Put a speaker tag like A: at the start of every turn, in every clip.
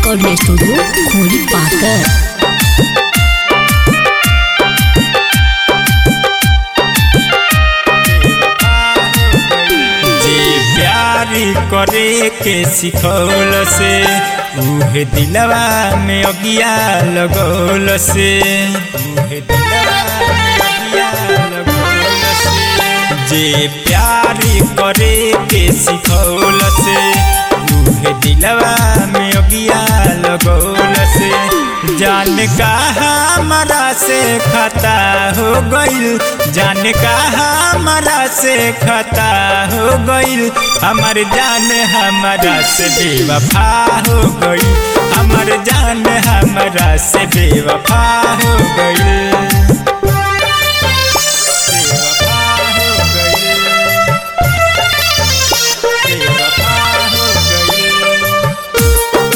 A: recording studio खोरी पाकर
B: जे प्यारी करे के सिखौल से उहे दिलवा में अगिया लगौल से उहे दिलवा में अगिया लगौल से जे प्यारी करे के सिखौल से उहे दिलवा में अगिया लगौल से जान का हमारा से खता हो गइल जान का हमारा से खता हो गइल हमर जान हमारा से बेवफा हो गइल हमर जान हमारा से बेवफा हो गइल बेवफा हो गइल बेवफा हो गइल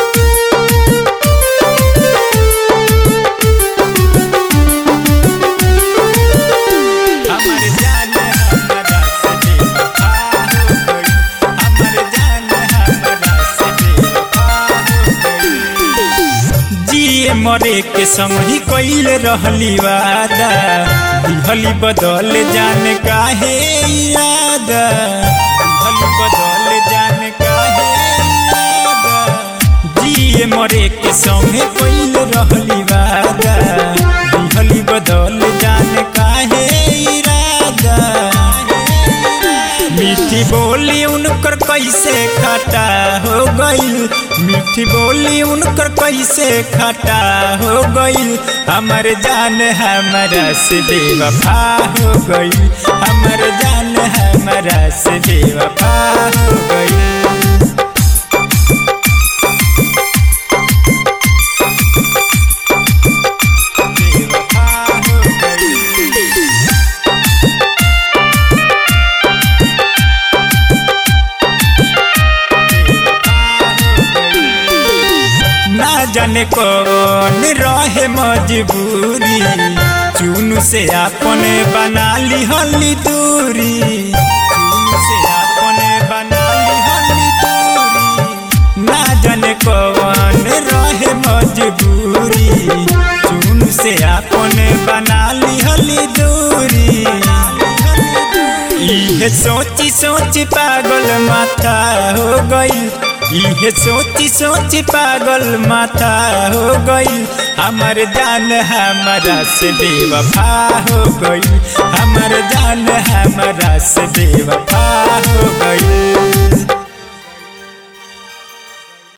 B: हमर जान हमरा से बेवफा हो गइल हमर जान हमरा से बेवफा हो गइल जिए मरे के समय कइल रहली वादा दिहली बदल जान काहे याद दिहली बदल जान काहे याद जिए मरे के समय कइल रहली वादा दिहली बदल जान काहे इरादा मीठी बोली उनकर कैसे खटा हो गइल मीठी बोली उनकर कैसे खटा हो गइल हमर जान हमरा से बेवफा हो गइल हमर जान हमरा से बेवफा हो गइल बेवफा हो गइल ना जाने कौन रहे मजबूरी चुनु से अपने बना ली हली दूरी चुनु से अपने बना ली हली दूरी ना जाने कौन रहे मजबूरी चुनु से अपने बना ली हली दूरी इहे सोची सोची पागल माथा हो गई इहे सोची सोची पागल माथा हो गई हमर जान हमारा से बेवफा हो गई हमर जान हमारा से बेवफा